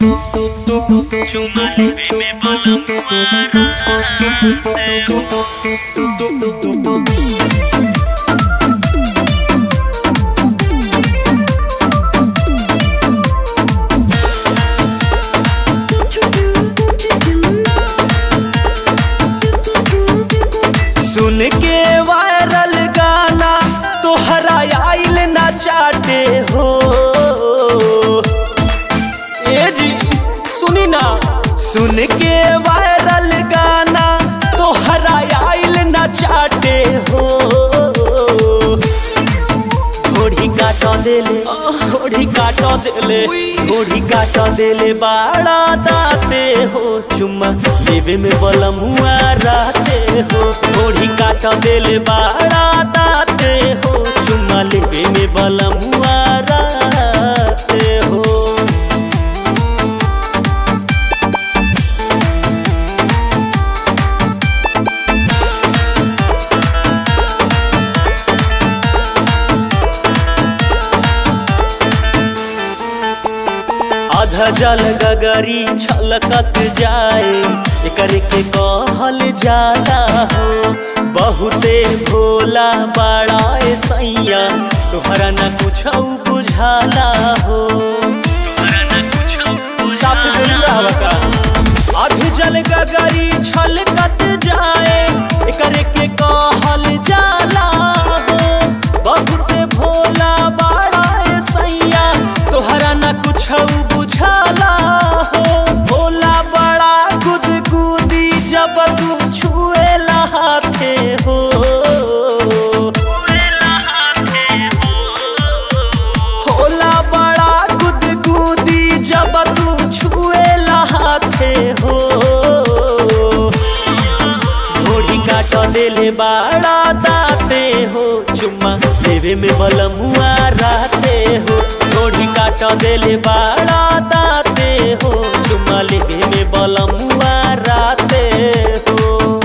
Chumalepe me सुन के viral गाना तोहरा आइल ना चाटे हो ए जी सुनी ना सुन के वायरल गाना तोहरा आइल ना चाटे हो घोड़ी काट देले घोड़ी काट देले घोड़ी काट देले बाड़ा दाते हो चुम्मा देवे में बलमुआ रहते हो घोड़ी काट देले बाड़ा दाते हो चुम्मा लेवे में बलमुआ रहते हो अध जल गगरी छलकत जाए एकर के कहल जाला हो बहुते भोला बड़ा ए सैया तोहरा न कुछ बुझाला हो साफ दुनिया हवा का अध जल गगरी छलकत जाए एकर के कहल जाला हो बहुते भोला बड़ा ए सैया तोहरा न कुछ बुझाला हो भोला बड़ा गुदगुदी जब तू छुएला हाथे हो होला बड़ा गुदगुदी जब तू छुएला हाथे हो घोड़ी काट देले बाड़ा दाते हो चुम्मा देवे में बलमुआ रहते हो घोड़ी काट देले बाड़ा दाते हो चुम्मा लेवे में बलमुआ रहते हो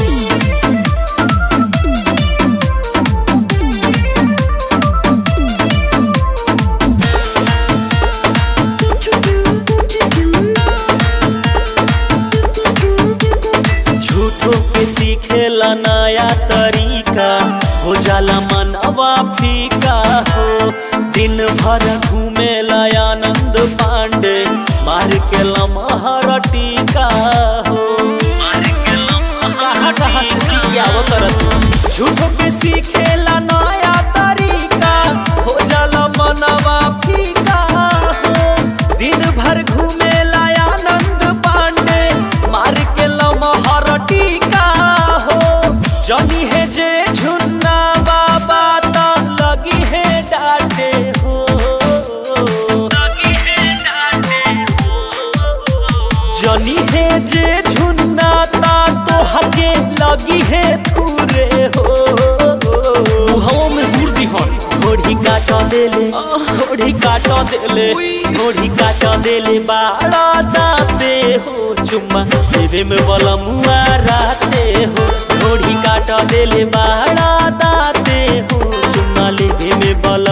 झूठो के सीखेला नया तरीका हो जाला मनवा फीका हो दिन भर घूमेला आनंद पांडे मार के लमहर टीका हो कहाँ कहाँ से सीख के आवत रह झूठो के सीखेला नया तरीका हो जाला मनवा फीका हो दिन भर घूमेला आनंद पांडे मार के लमहर टीका हो जनी है जे झुन्ना बाबा ता लगी है डाटे हो जनी है जे झुन्ना ता तो हके लगी है थूरे हो मुहवा में हुर दिहन घोड़ी काट देले घोड़ी काट देले घोड़ी काट देले बाड़ा दाते हो चुम्मा देवे में बलमुआ रहते हो घोड़ी काट देले बाड़ा दाते हो चुम्मा लेवे में बल